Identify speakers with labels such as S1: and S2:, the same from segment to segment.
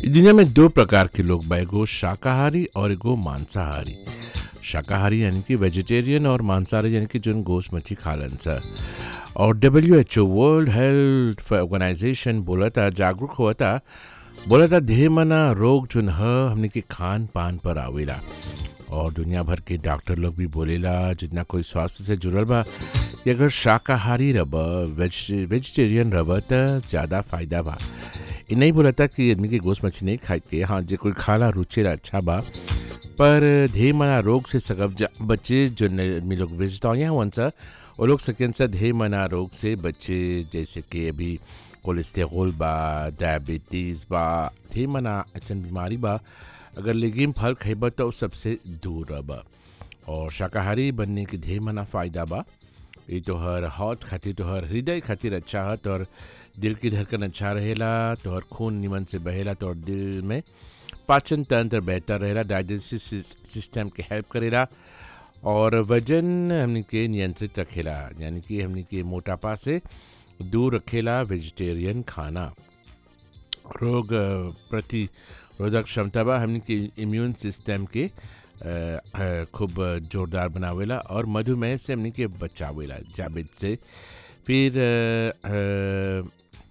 S1: इ दुनिया में दो प्रकार के लोग बा एगो शाकाहारी और एगो मांसाहारी शाकाहारी यानी कि वेजिटेरियन और मांसाहारी यानी कि जोन गोश्त मच्छी खालन सा और W H O World Health Organization बोलता जागरूक होता बोलता ढेर मना रोग जोन ह हमने के खान पान पर आवेला और दुनिया भर के डॉक्टर लोग भी बोलेला जितना कोई स्वास्थ्य से जुड़ल बा कि अगर शाकाहारी रह वेज वेजिटेरियन रह त ज़्यादा फायदा बा इ नहीं बोलता कि आदमी के गोश्त मच्छी नहीं खाए के हाँ जे कोई खाला रुचि अच्छा बा पर ढेर मना रोग से सकब जा बच्चे जो न- आदमी लोग वेजिटेरियन हुआ सा वो लोग सकें सा ढेर मना रोग से बच्चे जैसे कि अभी कोलेस्टेरोल बा डायबिटीज़ बा ढेर मना ऐसा बीमारी बा अगर लेगिम फल खइबा तो सबसे दूर रह और शाकाहारी बनने के ढेर मना फ़ायदा बा ये तोहर हॉट खातिर तोहर हृदय खातिर अच्छा है तोहर दिल की धड़कन अच्छा रहेला तोहर खून निमन से बहेला तोहर दिल में पाचन तंत्र बेहतर रहेला डाइजेस्टिव सिस्टम के हेल्प करेला और वजन हमने के नियंत्रित रखेला यानी कि हमने के मोटापा से दूर रखेला वेजिटेरियन खाना रोग अ, प्रतिरोधक क्षमता बा हमने के इम्यून सिस्टम के अ, अ, खूब जोरदार बनावेला और मधुमेह से हमने के बचावेला जाबित से फिर अ, अ,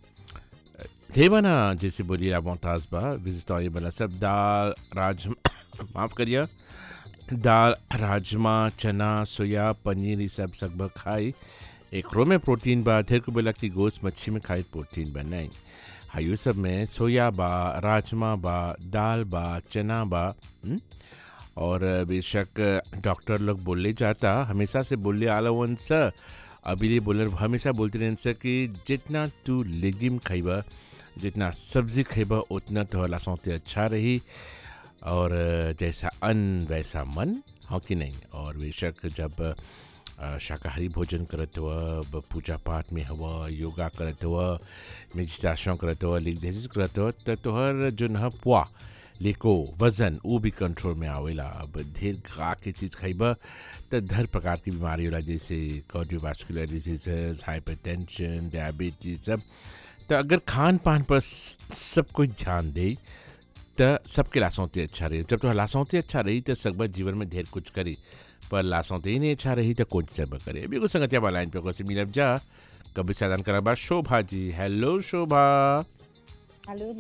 S1: धेवना जैसे बोलिए आप मोहताज बा विजिटॉरी बना सब दाल राज माफ़ करिए दाल राजमा चना सोया पनीर ये सब सब खाई एकरो में प्रोटीन बा ढेर को बोला कि गोश्त मच्छी में खाई प्रोटीन बा नहीं हाइयो सब में सोया बा राजमा बा दाल बा चना बा हुँ? और बेशक डॉक्टर लोग बोले जाता हमेशा से बोले आला वन स अभी ये बोले हमेशा बोलते रहन स कि जितना तू लेगिम खइबा जितना सब्जी खइबा उतना तोहला सौते अच्छा रही और जैसा अन्न वैसा मन हो कि नहीं और बेशक जब अ, शाकाहारी भोजन करत हुआ ब- पूजा पाठ में हुआ योगा करत हुआ मेडिटेशन करत हुआ एक्सरसाइज करत हुआ त तोहर जो न पुआ लेको वजन वो भी कंट्रोल में आवेला अब ढेर खा के चीज़ खइबा त हर प्रकार की बीमारी होला जैसे कार्डियोवास्कुलर डिजीजेस हाइपरटेंशन डायबिटीज सब तो अगर खान पान पर स- सब कोई ध्यान दे त सबके लासौते अच्छा रही जब तो लासौते अच्छा रही तो सकबा जीवन में ढेर कुछ करी पर लासौते ही नहीं अच्छा रही तो कुछ सब करे अभी कुछ संगतिया वाला लाइन पे को से मिलब जा कभी साधन करा बा शोभा जी हेलो शोभा
S2: हेलो